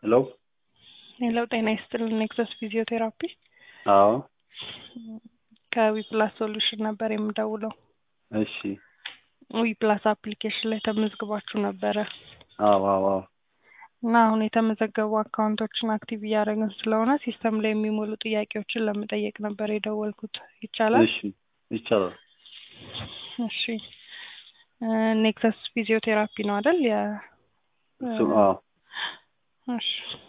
ሄሎ ሄሎ ጤና ይስጥልን ኔክሰስ ፊዚዮቴራፒ አዎ ከዊፕላስ ሶሉሽን ነበር የምደውለው እሺ ዊፕላስ አፕሊኬሽን ላይ ተመዝግባችሁ ነበረ አዎ አዎ አዎ እና አሁን የተመዘገቡ አካውንቶችን አክቲቭ እያደረግን ስለሆነ ሲስተም ላይ የሚሞሉ ጥያቄዎችን ለመጠየቅ ነበር የደወልኩት ይቻላል እሺ ይቻላል እሺ ኔክሰስ ፊዚዮቴራፒ ነው አይደል የ እሱ አዎ እሺ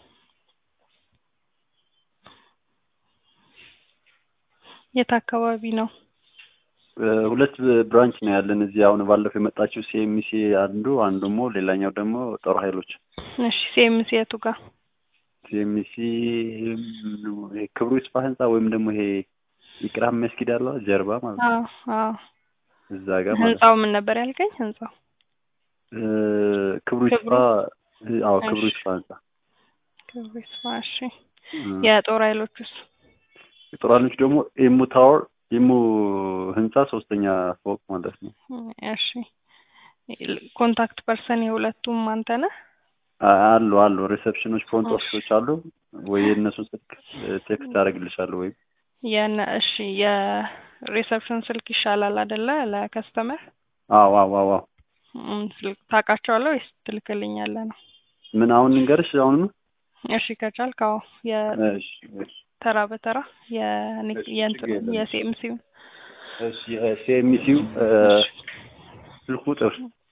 የት አካባቢ ነው ሁለት ብራንች ነው ያለን እዚህ አሁን ባለፈው የመጣችው ሲኤምሲ አንዱ አንዱ ደግሞ ሌላኛው ደግሞ ጦር ኃይሎች እሺ ሲኤምሲ የቱ ጋር ሲኤምሲ ክብሩ ይስፋ ህንፃ ወይም ደግሞ ይሄ ኢቅራም መስጊድ አለ ጀርባ ማለት ነው አዎ አዎ እዛ ጋር ማለት ነው ህንጻው ምን ነበር ያልከኝ ህንጻው እ ክብሩ ይስፋ አዎ ክብሩ ይስፋ ህንፃ ክብሩ ይስፋ እሺ እ የጦር ኃይሎቹስ የጦር ኃይሎች ደግሞ ኢሙ ታወር ኢሙ ህንፃ ሶስተኛ ፎቅ ማለት ነው እሺ ኮንታክት ፐርሰን የሁለቱም አንተ ነህ አ- አሉ አሉ ሪሴፕሽኖች ፍሮንት ኦፊሶች አሉ ወይ የእነሱን ስልክ ቴክስት አደርግልሻለሁ ወይም የነ እሺ የሪሰፕሽን ስልክ ይሻላል አይደለ ለከስተመር አዎ አዎ አዎ አዎ እም፣ ስልክ ታውቃቸዋለህ ወይስ ትልክልኛለህ ነው ምን አሁን ልንገርሽ አሁን እሺ ከቻልክ አዎ እሺ እሺ የተራ በተራ የኔ- እሺ፣ የእንትኑ ችግር የለም። የሲኤምሲውን እሺ ሲኤምሲው ስልክ ቁጥር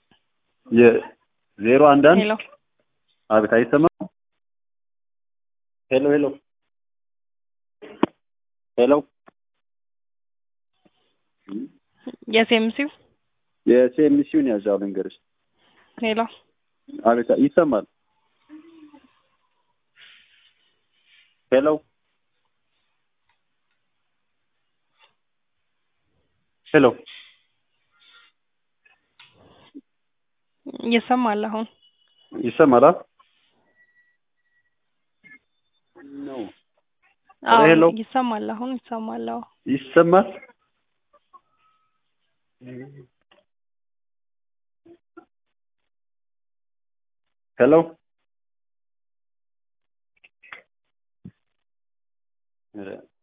የዜሮ አንድ አንድ ሄሎ አቤት አይሰማም ሄሎ ሄሎ ሄሎ የሲኤምሲው የሲኤምሲውን ያዣው ልንገርሽ ሄሎ አቤት ይሰማል ሄሎ ሄሎ ይሰማል አሁን ይሰማል ነው አዎ ሄሎ ይሰማል አሁን ይሰማል አዎ ይሰማል ሄሎ ኧረ